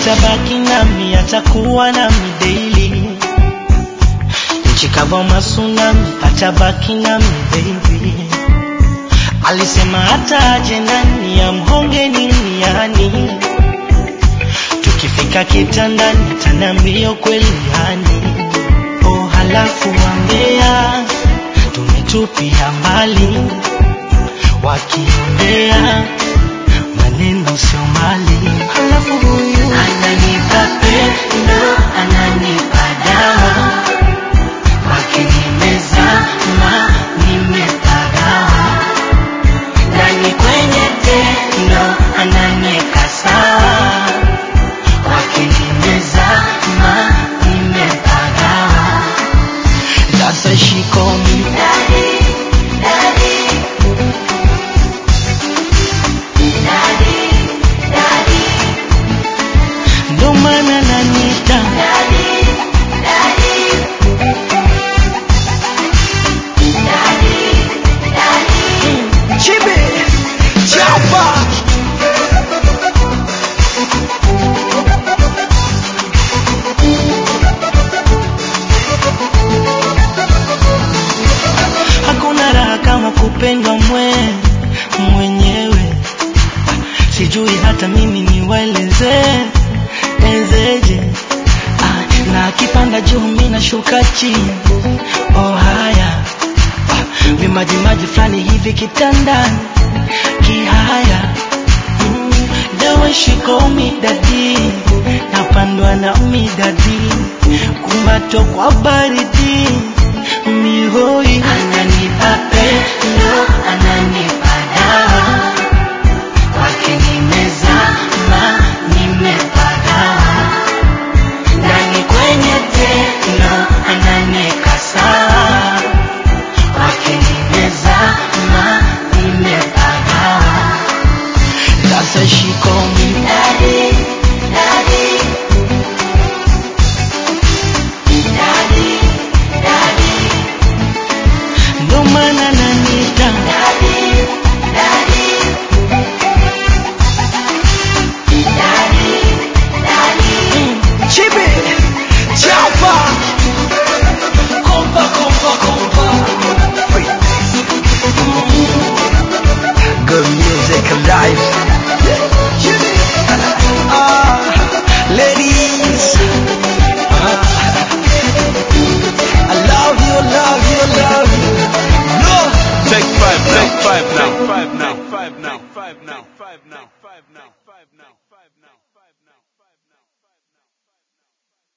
atabaki nami, atakuwa nami daily. Nchi kava masunami, atabaki nami baby. Alisema hata aje nani amhonge nini yani, tukifika kitandani tanambio kweli yani. Oh, halafu wambea tumetupia mbali, wakiongea maneno sio mali. Halafu huyu ananipa pendo, ananipa dawa, wakinimezama nimepagawa, ndani kwenye tendo ananiweka sawa, wakinimezama nimepagawa. Sasa she call me daddy, daddy. Ndo maana nanita Chibi Chapa Hakuna raha kama kupendwa mwe mwenyewe sijui hata mimi niwaeleze ezeje ah, na akipanda juu mi nashuka chini oh haya ah, vimajimaji fulani hivi kitandani kihaya mm, the way she call me daddy napandwa na midadi kumbato kwa baridi mihoi ananipa pendo ananipa dawa wakinimezama nimepagawa ndani kwenye tendo ananiweka sawa wakinimezama nimepagawa sasa she call me daddy, daddy. Daddy, daddy. Ndo maana nanita daddy, daddy. Chibi Chapa Kompa kompa kompa Good music alive Ah, Ladies Ah, I love you, love you, love you No Take five now. Take five now. Five now. Five now. Five now. Five now. Five now. Five now. Five now.